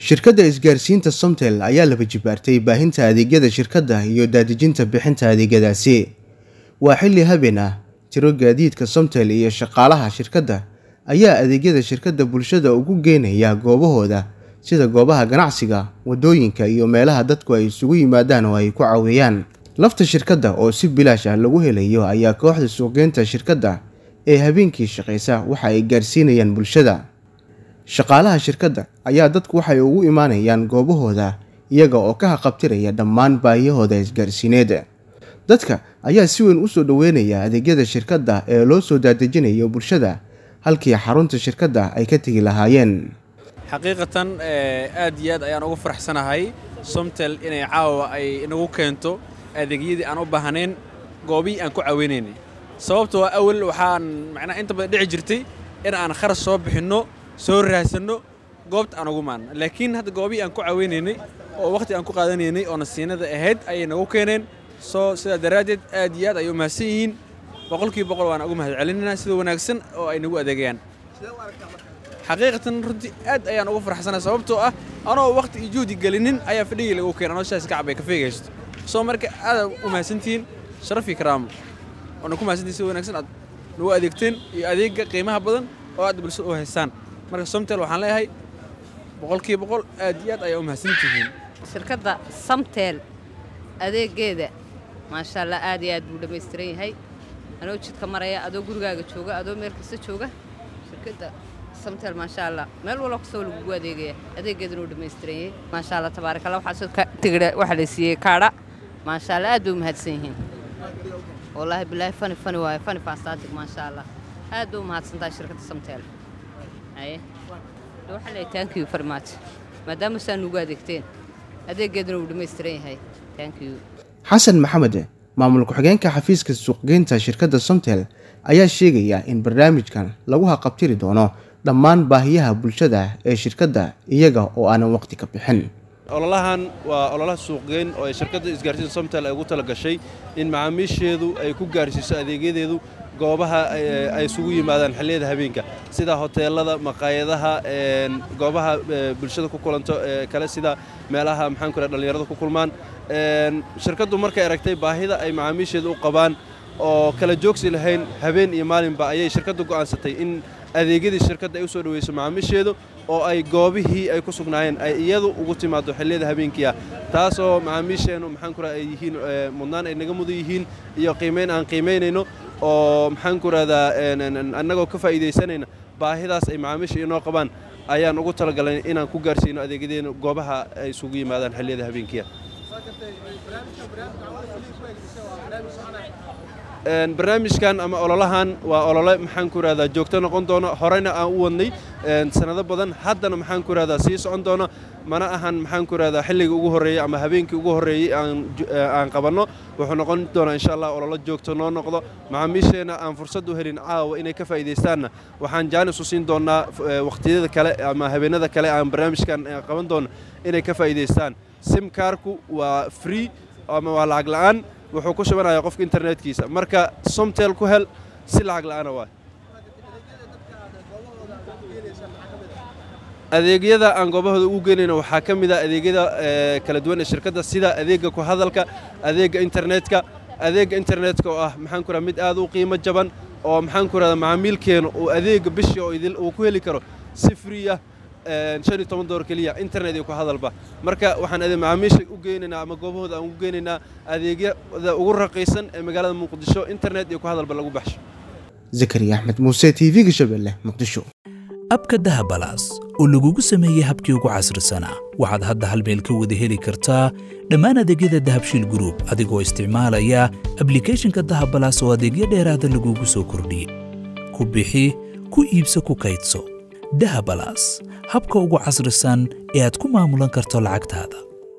shirkadda isgaarsiinta somtel ayaa laba jibaartay baahinta adeegyada shirkadda iyo daadejinta bixinta adeegyadaasi waa xilli habeen ah tiro gaadiidka somtel iyo shaqaalaha shirkadda ayaa adeegyada shirkadda bulshada ugu geenaya goobahooda sida goobaha ganacsiga waddooyinka iyo meelaha dadku ay isugu yimaadaan oo ay ku caweeyaan lafta shirkadda oo si bilaash ah lagu helayo ayaa kooxda suuqgeynta shirkadda ee habeenkii shaqaysa waxa ay gaarsiinayaan bulshada shaqaalaha shirkadda ayaa dadku waxay ugu imaanayaan goobahooda iyaga oo ka haqabtiraya dhammaan baahiyahooda isgaarsiineed dadka ayaa si weyn usoo dhoweynaya adeegyada shirkadda ee loo soo daadejinayo bulshada halkii xarunta shirkadda ay ka tegi lahaayeen xaqiiqatan aad iyo aad ayaan ugu faraxsanahay somtel inay caawa ay inagu keento adeegyadii aan u baahnayn goobihii aan ku caweynaynay sababtoo awal waxaan macnaha inta badan dhici jirtay in aan kharash soo bixinno soo raadsanno goobta aan ugu maanno laakiin hadda goobihii aan ku caweynaynay oo wakhti aan ku qaadanaynay oo nasiinada ahayd ayay nagu keeneen soo sidaa daraaddeed aad iyo aad ayay u mahadsan yihiin boqolkiiba boqol waan ugu mahad celinaynaa sida wanaagsan oo ay nagu adeegayaan xaqiiqatan runtii aad ayaan ugu farxsanahay sababtoo ah anoo wakhti iyo juhdi gelinin ayaa fadhigii lagu keenay anoo shaas kacab ay ka feegaysto soo marka aad u mahadsantihiin sharaf iyo karaamo waana ku mahadsantihin sida wanaagsan aad nagu adeegteen iyo adeegga qiimaha badan oo aad bulshada u haystaan marka somtel waxaan leeyahay boqolkiiba boqol aad iyo aad ayaa u mahadsantihiin shirkadda samtel adeegeeda maasha allah aad iyo aad buu dhammaystiran yahay anoo jidka maraya adoo gurigaaga jooga adoo meel kasta jooga shirkadda samtel maasha allah meel walba kastoo lagugu adeegaya adeegeedana uu dhammaystiran yahay maasha allah tabaaraka allah waxaa soo tigidha waxaa la siiyey kaadha maasha allah aad bay u mahadsan yihiin wallaahi bilaahi fani fani waaye fani fantastic maasha allah aad bay u mahadsantahay shirkadda samtel haye waxaa leeyahay thank you very much maadaama saa nugu adeegteen adeegeedana uu dhammaystiran yahay thank you xasan maxamed maamul ku-xigeenka xafiiska suuqgeynta shirkadda somtel ayaa sheegaya in barnaamijkan lagu haqabtiri doono dhammaan baahiyaha bulshada ee shirkadda iyaga oo aanan waqti ka bixin ololahan waa ololaha suuqgeyn oo ay shirkadda isgaarsiinta somtel ay ugu tala gashay in macaamiisheedu ay ku gaarsiiso adeegyadeedu goobaha ay isugu yimaadaan xilliyada habeenka sida hoteelada maqaayadaha goobaha bulshada ku kulanto kale sida meelaha maxaan ku dhallinyarada ku kulmaan shirkaddu markay aragtay baahida ay macaamiisheedu u qabaan oo kala joogsi lahayn habeen iyo maalinba ayay shirkaddu go'aansatay in adeegyadii shirkadda ay u soo dhaweyso macaamiisheedu oo ay goobihii ay ku sugnaayeen ay iyadu ugu timaado xilliyada habeenkii ah taasoo macaamiisheennu maxaan ku ay yihiin mudnaan ay naga mudan yihiin iyo qiimayn aan qiimaynayno oo maxaan ku rahdaa annagoo ka faa'iidaysanayna baahidaas ay macaamiisha inoo qabaan ayaan ugu talagalay inaan ku gaarsiino adeegyadeena goobaha ay isugu yimaadaan xilliyada habeenkiia barnaamijkan ama ololahan waa olole maxaan ku rahdaa joogto noqon doono horeyna aan u wadnay sanado badan haddana maxaan ku rahdaa sii socon doono mana ahan maxaan ku rahdaa xilligii ugu horreeyey ama habeenkii ugu horreeyey aan qabanno wuxuu noqon doonaa insha allah ololo joogto noo noqdo macaamiisheenna aan fursad u helin caawa inay ka faa'iidaystaanna waxaan jaanis u siin doonnaa wakhtiyada kale ama habeenada kale aan barnaamijkan qaban doono inay ka faa'iidaystaan simkaarku waa free ama waa lacag la'aan wuxuu ku shubanaya qofka internetkiisa marka somtel ku hel si lacag la'aana waa adeegyada aan goobahooda ugu geynayna waxaa ka mid a adeegyada kala duwan ee shirkadda sida adeegga ku hadalka adeegga internetka adeegga internetka oo ah maxaan ku raha mid aad u qiimo jaban oo maxaan ku rahda macaamiilkeenu uu adeegga bishii oo idil uu ku heli karo si free ah shan iyo toban doollar keliya internet iyo ku hadalba marka waxaan macaamiisha u geynaynaa ama goobahooda aan ugu geynaynaa adeegyada ugu raqiisan ee magaalada muqdisho internet iyo ku hadalba lagu baxsho zakariya axmed muuse t v-ga shabeelle muqdisho abka dahabalaas oo lagugu sameeyey habkii ugu casrisanaa waxaad hadda hal meel ka wada heli kartaa dhammaan adeegyada dahabshiil gruub adigoo isticmaalaya ablikhethonka dahabalaas oo adeegyo dheeraada lagugu soo kordhiyey ku bixi ku iibso ku kaydso dahabalaas habka ugu casrisan ee aad ku maamulan karto lacagtaada